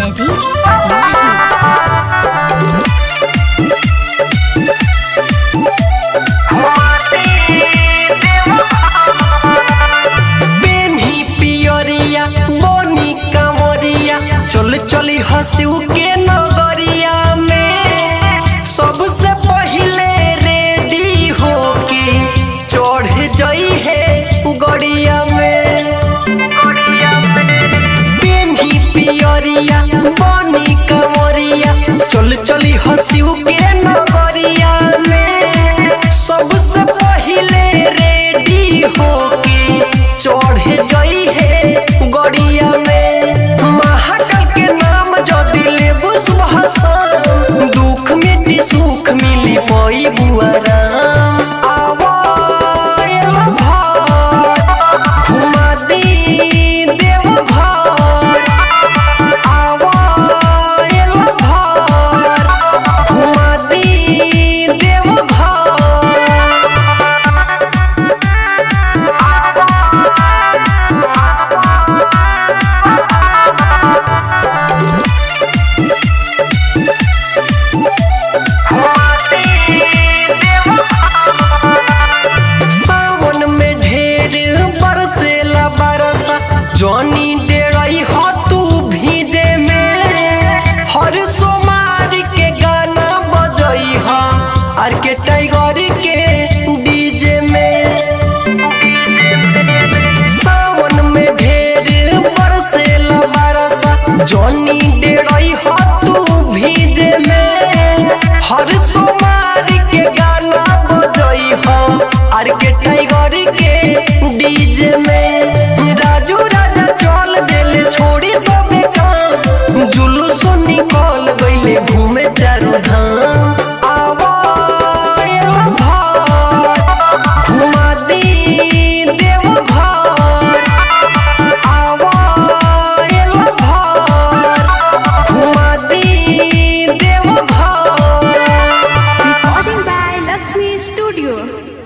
जयदीप माही पेन्ही पियरिया मोनी कमरिया चल चली हंसू के नगरिया में सबसे पहिले रेडी होके चढ़ जई है गड़िया में पेन्ही पियरिया मोनी कमरिया चल चली हंसू के नगरिया में सबसे पहिले रेडी होके चढ़ जई है गड़िया में महाकाल के नाम जदि लेबू सुबह शाम दुख मिटी सुख मिली पई बुआराम आवायल भर घुमा दी देव घर आवायल भर घुमा दी देव घर सावन में ढेर बरसेला बरसा जॉनी डेराई हो तू भीजे में हर सोमार के गाना बजई हा आर के टाइगर के डीजे में सावन में ढेर बरसेला बरसा जॉनी डेराई हो तू भीजे में हर सोमार